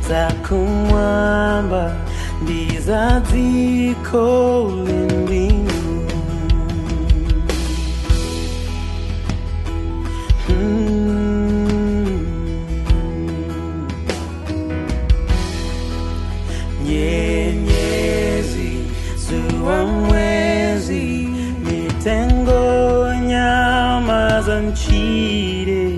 za kumwamba ndiza ziko mbingu Mm. nyenyezi zua mwezi mitengo nyama za nchire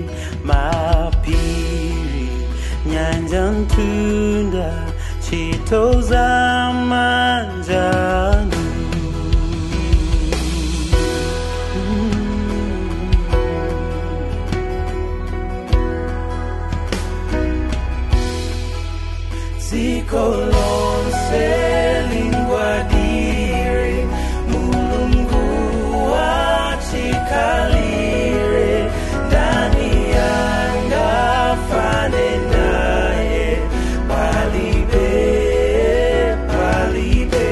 mapiri nyanja ntunda chito za manjano Zikolonse linguadire Mulungu achikalire ndani yanga fane naye palibe palibe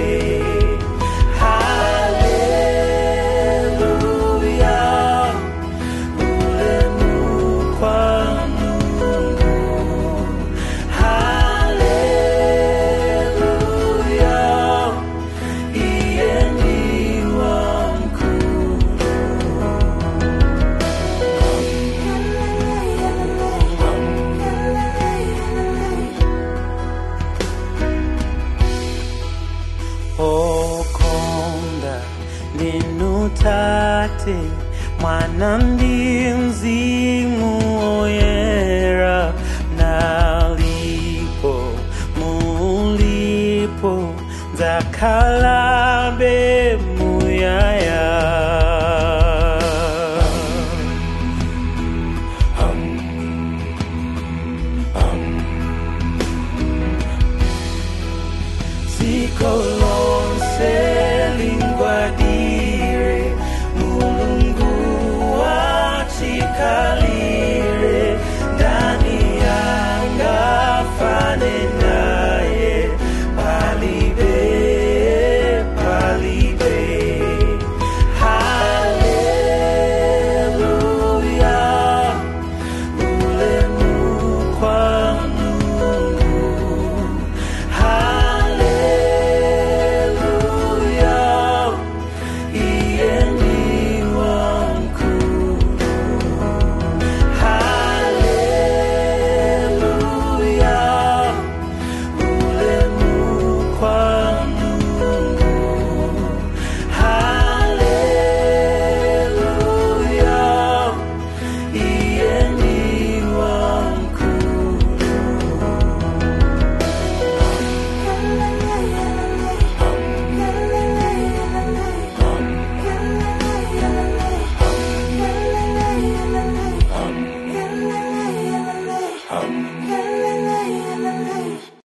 Haleluya ulemu kwa Mungu Haleluya, iye ndiwa mkuu. okonda ndinutate mwana ndi mzimu oyera nalipo mulipo nzakalabe muyaya Ziko